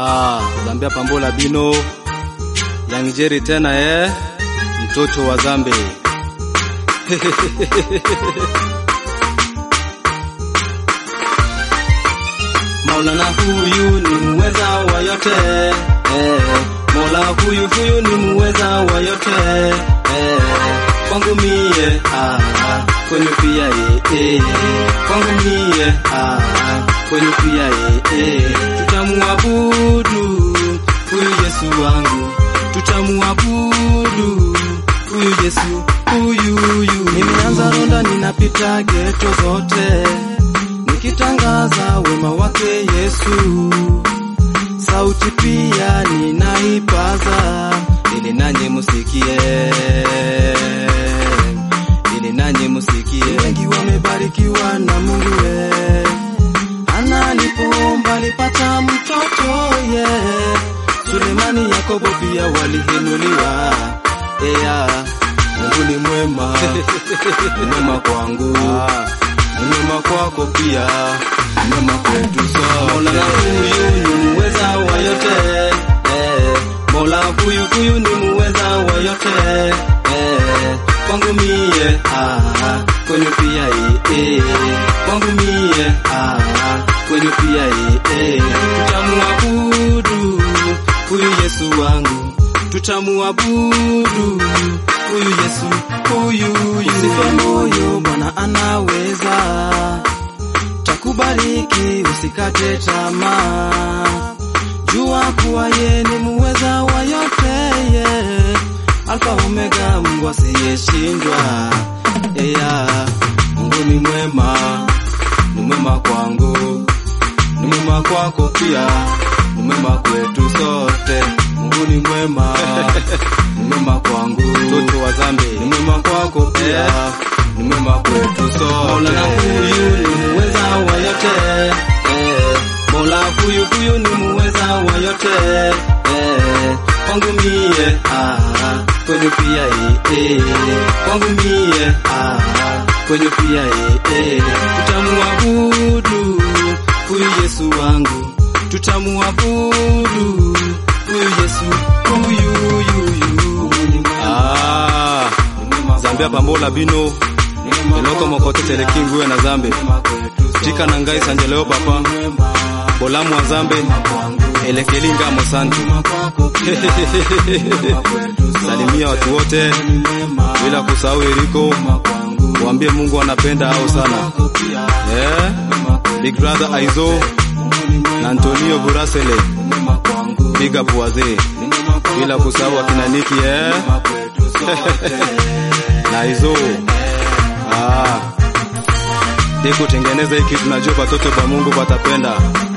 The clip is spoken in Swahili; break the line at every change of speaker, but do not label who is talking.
Ah, Zambia Pambola Bino Young Jerry tena eh, mtoto wa Zambe
Maulana huyu ni muweza wa yote eh. Mola huyu huyu ni muweza wa yote eh. Kwangu mie ah, kwenye pia ye eh. Kwangu mie ah, kwenye pia ye eh. Tutamuabudu huyu Yesu wangu, tutamuabudu huyu Yesu huyu huyu. Nimeanza ronda, ninapita geto zote nikitangaza wema wake Yesu, sauti pia ninaipaza ili nanyi musikie, ili nanyi musikie. Wengi wamebarikiwa na Mungu we, analipoomba alipata mtoto ye yeah. Sulemani, Yakobo pia walihinuliwa ea. Mungu ni mwema, ni mwema kwangu
ah,
ni mwema kwako pia, ni mwema kwetu sote. Mola huyu ni muweza wa yote eh. Mola huyu huyu ni muweza wa yote eh. Kwangu mie ah, kwenye pia ye eh. Kwangu mie ah, kwenye pia ye eh. Tutamuabudu huyu Yesu wangu, tutamuabudu huyu Yesu huyu huyu. Usife moyo, Bwana anaweza, takubariki usikate tamaa, jua kuwa ye ni muweza wa yote ye, Alfa Omega, Mungu asiyeshindwa. Eya, Mungu ni mwema, ni mwema kwangu, ni mwema kwako pia, ni mwema kwetu sote. Mungu ni mwema, ni mwema kwangu
mtoto wa Zambe
ni mwema kwako pia, ni mwema kwetu sote. Mola huyu ni muweza wa yote eh. Mola huyu huyu ni muweza wa yote eh. Kwangu mie ah, kwenye pia ye eh. Kwangu mie ah, kwenye pia ye eh. Tutamuabudu huyu Yesu wangu, tutamuabudu huyu Yesu huyu huyu huyu.
ah, Zambia Pambola Bino eloko mokote telekinguwe na Zambe tika na ngai sanjeleo papa bolamu wa Zambe elekelinga mosantu salimia watu wote bila kusahau Eriko, waambie Mungu anapenda au sana yeah. Big brother Aizo na Antonio Burasele big up wazee, bila kusahau akina Niki eh? na Aizo ah. Deko tengeneza hiki, tunajua watoto wa Mungu watapenda